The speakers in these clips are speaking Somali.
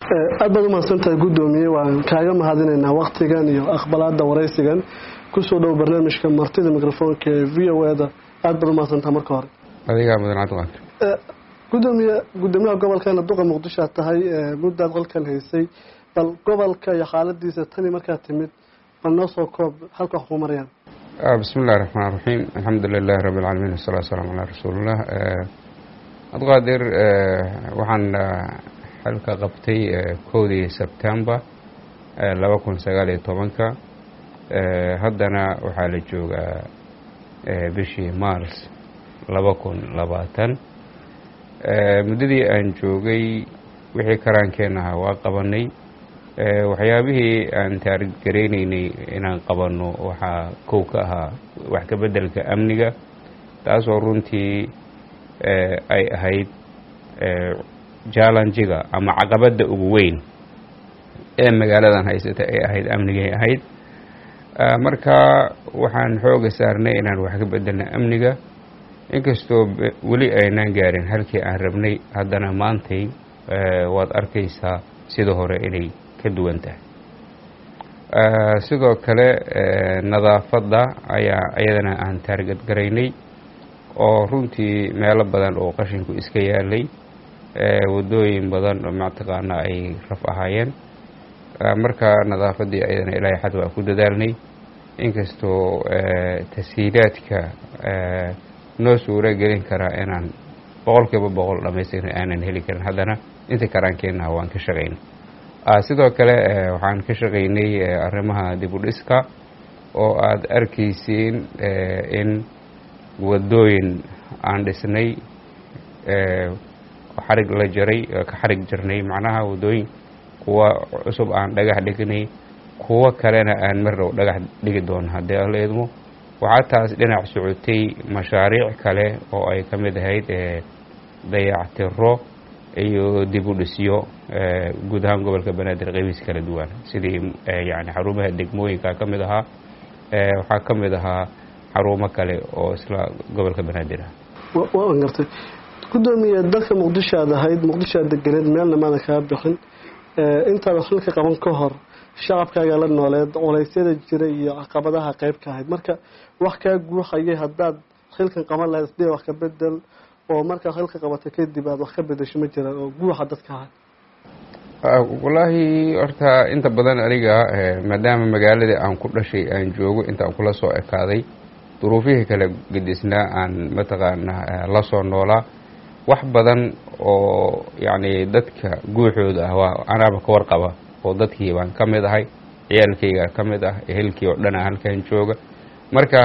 aad baad umahadsantahay guddoomiye waan kaaga mahadinaynaa waktigan iyo aqbalaada waraysigan kusoo dhow barnaamijka martida microfoonka ee v o eda aad baad umahadsantaha marka hore adigaa mudan cabdiqaadir gudoomiye gudoomiyaha gobolkana duqa muqdisho aad tahay muddaad qolkan haysay bal gobolka iyo xaaladiisa tani markaad timid bal noo soo koob halka wax ku marayaan bismi illahi raxmaan raxiim alxamdu lilahi rabbi alcaalamiin wasalatu wasalaamu calaa rasuulillah cabdiqaadir waxaan xilka qabtay kowdii sebtembar laba kun sagaal iyo tobanka haddana waxaa la joogaa bishii mars laba kun labaatan muddadii aan joogay wixii karaankeenaha waa qabanay waxyaabihii aan taariggaraynaynay inaan qabanno waxaa kow ka ahaa wax ka beddelka amniga taasoo runtii ay ahayd jallenjiga ama caqabadda ugu weyn ee magaaladan haysata ay ahayd amnigay ahayd marka waxaan xooga saarnay inaan wax ka beddelna amniga inkastoo weli aynaan gaarin halkii aan rabnay haddana maantay waad arkaysaa sida hore inay ka duwan tahay sidoo kale nadaafadda ayaa iyadana aan taargad garaynay oo runtii meelo badan oo qashinku iska yaalay waddooyin badan oo mataqaana ay raf ahaayeen marka nadaafaddii ayadana ilaahay xad waa ku dadaalnay inkastoo tashiilaadka noo suuro gelin karaa inaan boqol kiiba boqol dhamaystirna aanan heli karin haddana inta karaankeenaha waan ka shaqaynay sidoo kale waxaan ka shaqaynay arrimaha dib u dhiska oo aada arkaysiin in waddooyin aan dhisnay xarig la jaray ka xarig jarnay macnaha waddooyin kuwa cusub aan dhagax dhignay kuwo kalena aan mar dhow dhagax dhigi doono haddii ala idmo waxaa taas dhinac socotay mashaariic kale oo ay ka mid ahayd dayactiro iyo dib u dhisyo guud ahaan gobolka banaadir qeybiis kala duwan sidii yani xarumaha degmooyinka ka mid ahaa waxaa ka mid ahaa xarumo kale oo isla gobolka banaadir ah waan gartay guddoomiye dalka muqdisho aad ahayd muqdisho aad deganeed meelna maadan kaga bixin intaada xilka qaban ka hor shacabkaaga la nooleed culeysyada jira iyo caqabadaha qeyb ka ahayd marka wax kaa guuxayay haddaad xilkan qaban lahayd isdee wax ka bedel oo markaad xilka qabatay kadib aad wax ka bedesho ma jiraan oo guuxa dadka ahay wallaahi horta inta badan aniga maadaama magaaladii aan ku dhashay aan joogo intaan kula soo ekaaday duruufihii kala gedisnaa aan mataqaanaa la soo noolaa wax badan oo yacni dadka guuxooda ah waa anaaba ka warqaba oo dadkii baan ka mid ahay ciyaalkayga ka mid ah ehelkii oo dhan a halkan jooga marka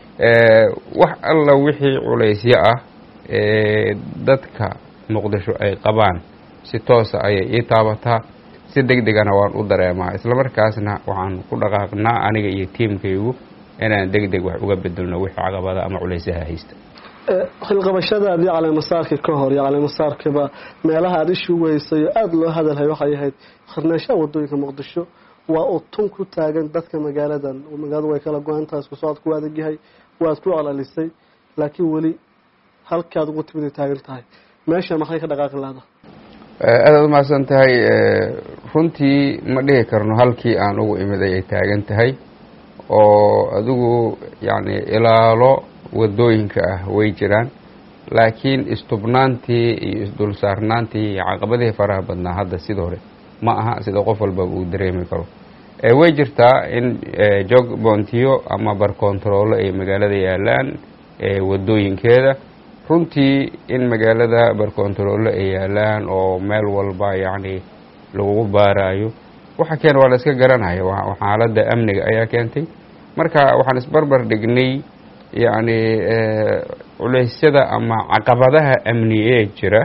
wax alla wixii culaysyo ah ee dadka muqdisho ay qabaan si toosa ayay ii taabataa si deg degana waan u dareemaa islamarkaasna waxaan ku dhaqaaqnaa aniga iyo tiimkaygu inaan deg deg wax uga bedelno wixii caqabada ama culaysaha haysta xilqabashadaadii caleemasaarkii ka hor iyo caleemasaarkiiba meelaha aada ishu weysay oo aada loo hadalhay waxay ahayd khirnaanshaha wadooyinka muqdisho waa uu tun ku taagan dadka magaaladan magaaladu way kala go-aantaha isku socod ku adagyahay waad ku celcelisay laakiin weli halkaad ugu timid ay taagan tahay meesha maxay ka dhaqaaqi laada aadaad umahadsan tahay runtii ma dhihi karno halkii aan ugu imid ayay taagan tahay oo adigu yacni ilaalo wadooyinka ah way jiraan laakiin istubnaantii iyo isdulsaarnaantii iyo caqabadihii faraha badnaa hadda sida hore ma aha sida qof walbaba uu dareemi karo way jirtaa in jog boontiyo ama barkontaroolo ay magaalada yaalaan wadooyinkeeda runtii in magaalada barkontaroolo ay yaalaan oo meel walba yacni lagugu baaraayo waxa keena waa la iska garanaya xaaladda amniga ayaa keentay marka waxaan isbarbar dhignay yacni culeysyada ama caqabadaha amni ee jira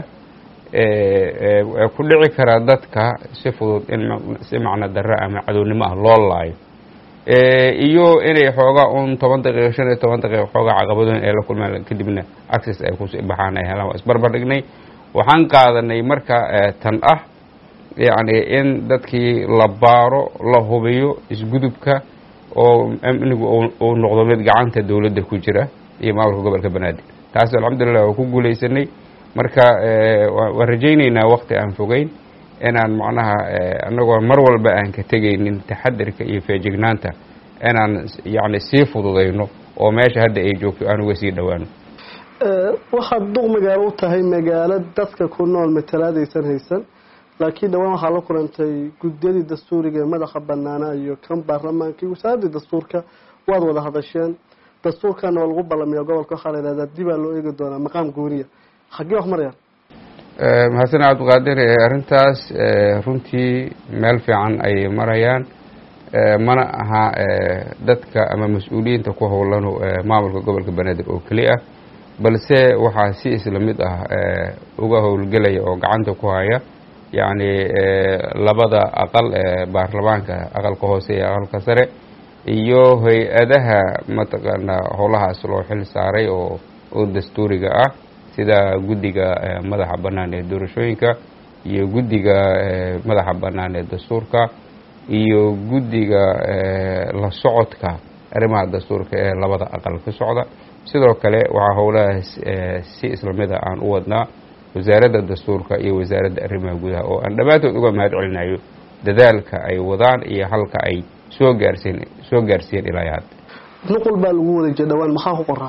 ee ku dhici karaa dadka si fudud in si macno darre ama cadownimo ah loo laayo iyo inay xoogaa un toban daqiiqo shan iyo toban daqiiqo xoogaa caqabadooyin ay la kulmaan kadibna access ay ku baxaan ay helaan waa isbarbar dhignay waxaan qaadanay marka tan ah yacni in dadkii la baaro la hubiyo isgudubka oo amnigu uu noqdo mid gacanta dowladda ku jira iyo maamulka gobolka banaadir taas alxamdulilah waa ku guulaysanay marka waan rajaynaynaa wakti aan fogeyn inaan macnaha annagoo mar walba aan ka tegaynin taxadirka iyo feejignaanta inaan yacni sii fududayno oo meesha hadda ay joogto aan uga sii dhowaano waxaad duq magaalo u tahay magaalo dadka ku nool matalaadaysan haysan laakiin dhawaan waxaa la kulantay guddiyadii dastuuriga ee madaxa banaanaa iyo kan baarlamaanka iyo wasaaradii dastuurka waad wada hadasheen dastuurkana waa lagu ballamiyaa gobolka waxaa la yidhahdaa dibaa loo eegi doonaa maqaam gooniya xaggee wax marayaan mahadsan cabdiqaadir arrintaas runtii meel fiican ayay marayaan mana aha dadka ama mas-uuliyiinta ku howlano maamulka gobolka banaadir oo keli ah balse waxaa si isla mid ah uga howlgelaya oo gacanta ku haya yacni labada aqal ee baarlamaanka aqalka hoose iyo aqalka sare iyo hay-adaha mataqaanaa howlahaas loo xil saaray oo oo dastuuriga ah sida guddiga madaxa bannaan ee doorashooyinka iyo guddiga madaxa bannaan ee dastuurka iyo guddiga la socodka arrimaha dastuurka ee labada aqal ka socda sidoo kale waxaa howlahaas si isla mid a aan u wadnaa wasaaradda dastuurka iyo wasaaradda arrimaha gudaha oo aan dhammaantood uga mahad celinayo dadaalka ay wadaan iyo halka ay soo gaarsiin soo gaarsiiyeen ilaa hadda nuqul baa lagu wareejiya dhawaan maxaa ku qoraa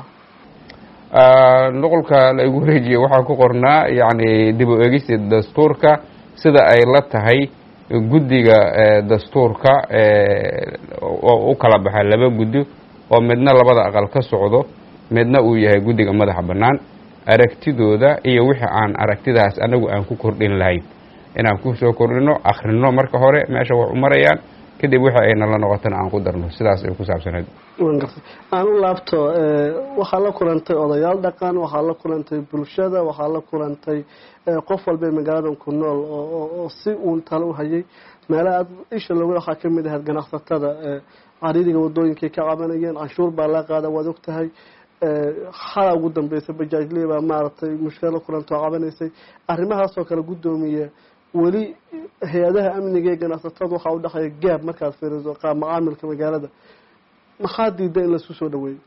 nuqulka la igu wareejiye waxaa ku qornaa yacni dib u eegista dastuurka sida ay la tahay guddiga dastuurka oo u kala baxa laba guddi oo midna labada aqal ka socdo midna uu yahay guddiga madaxa bannaan aragtidooda iyo wixii aan aragtidaas anagu aan ku kordhin lahayn inaan kusoo kordhino akhrino marka hore meesha wax u marayaan kadib wixii ay nala noqotana aan ku darno sidaas ay ku saabsaneed aan u laabto waxaa la kulantay odayaal dhaqan waxaa la kulantay bulshada waxaa la kulantay qof walba magaaladan ku nool oo si uun talo u hayay meelaha aad isha looga waxaa ka mid ahayd ganacsatada cariiriga wadooyinkay ka cabanayeen canshuur baa la qaada waad og tahay xala ugu dambeysa bajaajley baa maaragtay mushkila la kulanta oo cabanaysay arrimahaasoo kale guddoomiye weli hay-adaha amniga ee ganacsatada waxaa u dhexeeya gaab markaad fiiriso qaab macaamilka magaalada maxaa diida in laisu soo dhaweeyo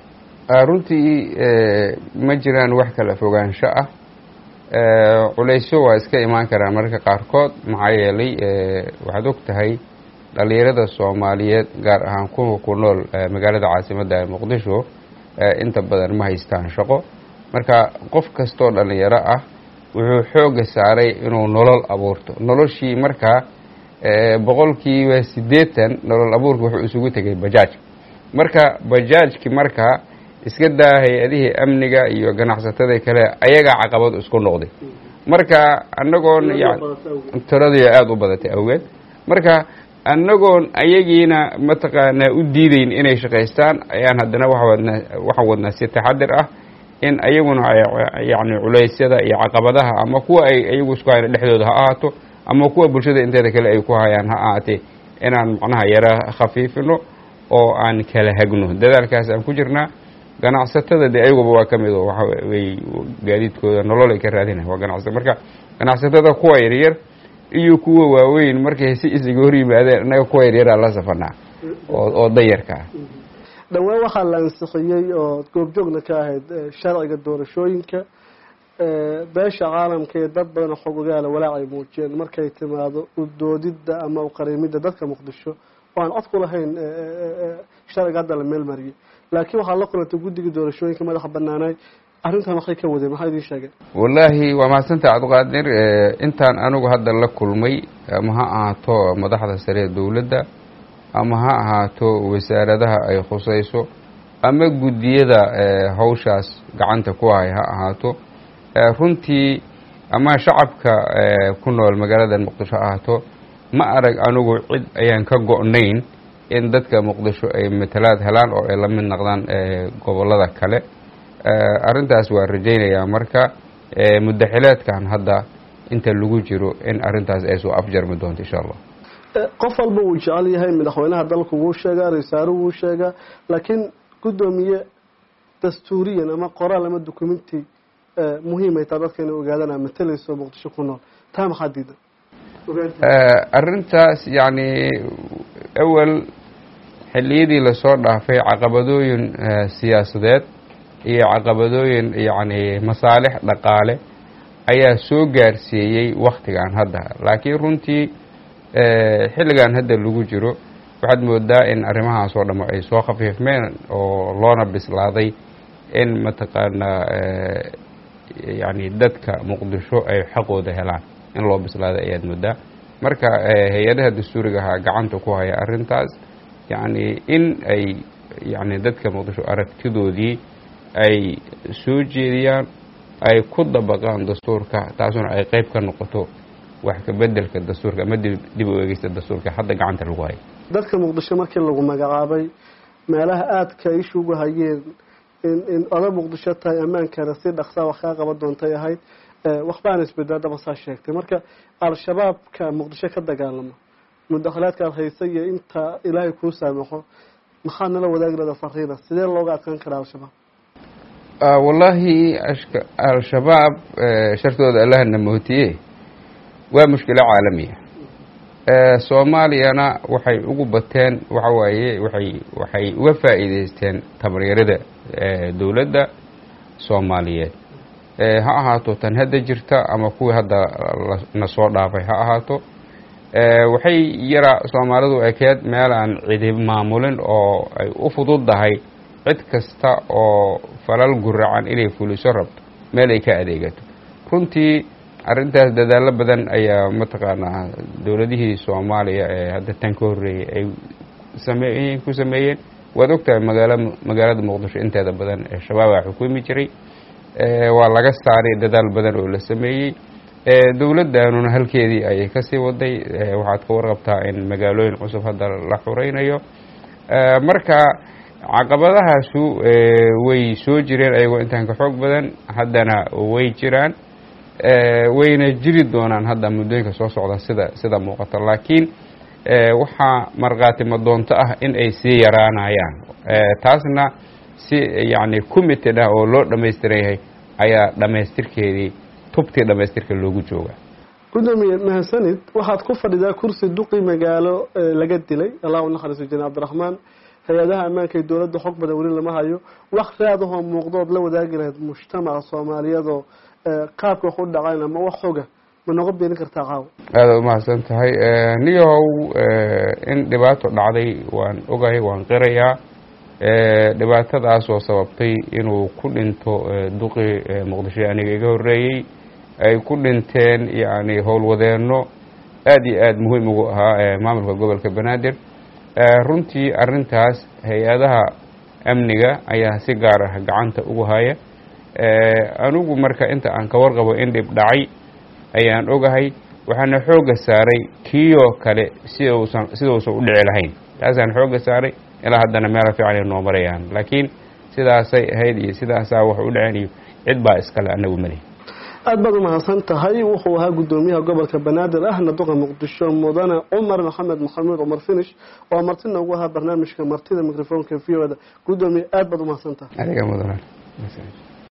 runtii ma jiraan wax kala fogaansho ah culaysyo waa iska imaan karaan mararka qaarkood maxaa yeelay waxaad og tahay dhalinyarada soomaaliyeed gaar ahaan kuwa ku nool magaalada caasimadda ee muqdisho inta badan ma haystaan shaqo marka qof kastoo dhalinyaro ah wuxuu xooga saaray inuu nolol abuurto noloshii markaa boqolkiiba siddeetan nolol abuurka wuxuu isugu tegay bajaaj marka bajaajki markaa iska daa hay-adihii amniga iyo ganacsatada kale ayagaa caqabad isku noqday marka anagoon tiradii aada u badatay awgeed marka annagoon ayagiina mataqaanaa u diideyn inay shaqaystaan ayaan haddana wawadnaa waxaan wadnaa si taxadir ah in ayaguna yacni culeysyada iyo caqabadaha ama kuwa ay iyagu isku hayna dhexdooda ha ahaato ama kuwa bulshada inteeda kale ay ku hayaan ha ahaatee inaan macnaha yara khafiifino oo aan kala hagno dadaalkaas aan ku jirnaa ganacsatada dee ayaguba waa ka mid oo waxaway gaadiidkooda nolol ay ka raadinayan waa ganacsatada marka ganacsatada kuwa yaryar iyo kuwa waaweyn markay si isaga hor yimaadeen innaga kuwa yaryaraa la safanaa oo dayarka ah dhowaan waxaa la ansixiyey oo goobjoogna ka ahayd sharciga doorashooyinka beesha caalamka ee dad badan xog ogaala walaac ay muujiyeen markay timaado udoodidda ama uqariimidda dadka muqdisho oo aan cod ku lahayn sharciga hadda la meel mariyay laakiin waxaa la kulantay guddiga doorashooyinka madaxa banaanaay arrintan waxay ka wadeen maxaa idiin sheegeen wallaahi waa mahadsantaha cabdiqaadir intaan anigu hadda la kulmay ama ha ahaato madaxda sare ee dowladda ama ha ahaato wasaaradaha ay khusayso ama guddiyada hawshaas gacanta ku hay ha ahaato runtii ama shacabka ku nool magaalada muqdisho ha ahaato ma arag anigu cid ayaan ka go-nayn in dadka muqdisho ay matalaad helaan oo ay la mid noqdaan gobollada kale arrintaas waa rajaynayaa marka muddaxileedkan hadda inta lagu jiro in arrintaas ay soo afjarmi doonto insha allah qof walba wuu jecel yahay madaxweynaha dalku wuu sheegaa ra-iisaaruhu wuu sheegaa laakiin guddoomiye dastuuriyan ama qoraal ama documenti muhiimay taa dadka inay ogaadaan aa matalayso muqdisho ku nool taa maxaa diida arrintaas yacni awel xilliyadii lasoo dhaafay caqabadooyin siyaasadeed iyo caqabadooyin yacni masaalix dhaqaale ayaa soo gaarsiiyey waktigan hadda laakiin runtii xilligan hadda lagu jiro waxaad moodaa in arrimahaas oo dhamo ay soo khafiifmeen oo loona bislaaday in mataqaanaa yani dadka muqdisho ay xaqooda helaan in loo bislaaday ayaad moodaa marka hay-adaha dastuurigaha gacanta ku haya arrintaas yacni in ay yani dadka muqdisho aragtidoodii ay soo jeediyaan ay ku dabaqaan dastuurka taasuna ay qeyb ka noqoto wax ka bedelka dastuurka ama dib u eegeysta dastuurka hadda gacanta lagu hayo dadka muqdisho markii lagu magacaabay meelaha aadka ishugu hayeen in in oda muqdisho tahay ammaankeeda si dhaqsaa wax kaa qaban doontay ahayd waxbaana isbedaadaba saa sheegtay marka al-shabaabka muqdisho ka dagaalamo mudakhlaadkaad haysa iyo inta ilaahay kuu saamaxo maxaad nala wadaagi lahda fariina sidee looga adkaan karaa al-shabaab wallaahi al-shabaab shartooda allahna mootiye waa mushkilo caalamiya soomaaliyana waxay ugu bateen waxa waaye waxay waxay uga faa'iideysteen tabaryarada dowladda soomaaliyeed ha ahaato tan hadda jirta ama kuwii hadda na soo dhaafay ha ahaato waxay yara soomaalidu ekeed meel aan cidi maamulin oo ay u fududdahay cid kasta oo falal guracan inay fuliso rabto meel ay ka adeegato runtii arrintaas dadaallo badan ayaa mataqaanaa dowladihii soomaaliya ee hadda tan ka horreeyey ay sameeyeen ku sameeyeen waad ogtahay magaala magaalada muqdisho inteeda badan ee shabaabaa xukumi jiray waa laga saaray dadaal badan oo la sameeyey dowladdanuna halkeedii ayay kasii waday waxaad ka warqabtaa in magaalooyin cusub hadda la xureynayo marka caqabadahaasu way soo jireen ayagoo intaan ka xoog badan haddana way jiraan wayna jiri doonaan hadda muddooyinka soo socda sida sida muuqata laakiin waxaa markhaatimo doonto ah in ay sii yaraanayaan taasna si yacni committed ah oo loo dhammaystiran yahay ayaa dhammaystirkeedii tubtii dhammaystirka loogu jooga gudoomiye mahadsanid waxaad ku fadhidaa kursi duqi magaalo laga dilay allah u naxariiso jene cabdiraxmaan hay-adaha ammaanka ee dowladda xog badan weli lama hayo wax raadahoo muuqdood la wadaagi lahayd mujtamaca soomaaliyeedoo qaabka wax u dhacayn ama wax xoga ma noqon beenin kartaa caawa aada umahadsan tahay niyahow in dhibaato dhacday waan ogahay waan qirayaa dhibaatadaasoo sababtay inuu ku dhinto duqi muqdisho aniga iga horreeyey ay ku dhinteen yacni howlwadeenno aada iyo aada muhiim ugu ahaa maamulka gobolka banaadir runtii arrintaas hay-adaha amniga ayaa si gaar ah gacanta ugu haya anigu marka inta aan ka warqabo in dhib dhacay ayaan ogahay waxaana xoogga saaray kiiyoo kale si uusan sida uusan u dhici lahayn taasaan xoogga saaray ilaa haddana meelo fiican ay noo marayaan laakiin sidaasay ahayd iyo sidaasaa wax u dhaceen iyo cid baa iskale anagu malihi aada baad umahadsan tahay wuxuu ahaa guddoomiyaha gobolka banaadir ahna duqa muqdisho mudane cumar maxamed maxamuud cumar finish oo martina ugu ahaa barnaamijka martida microfonka v o da guddoomiye aada baad umahadsan tahay adiga mudan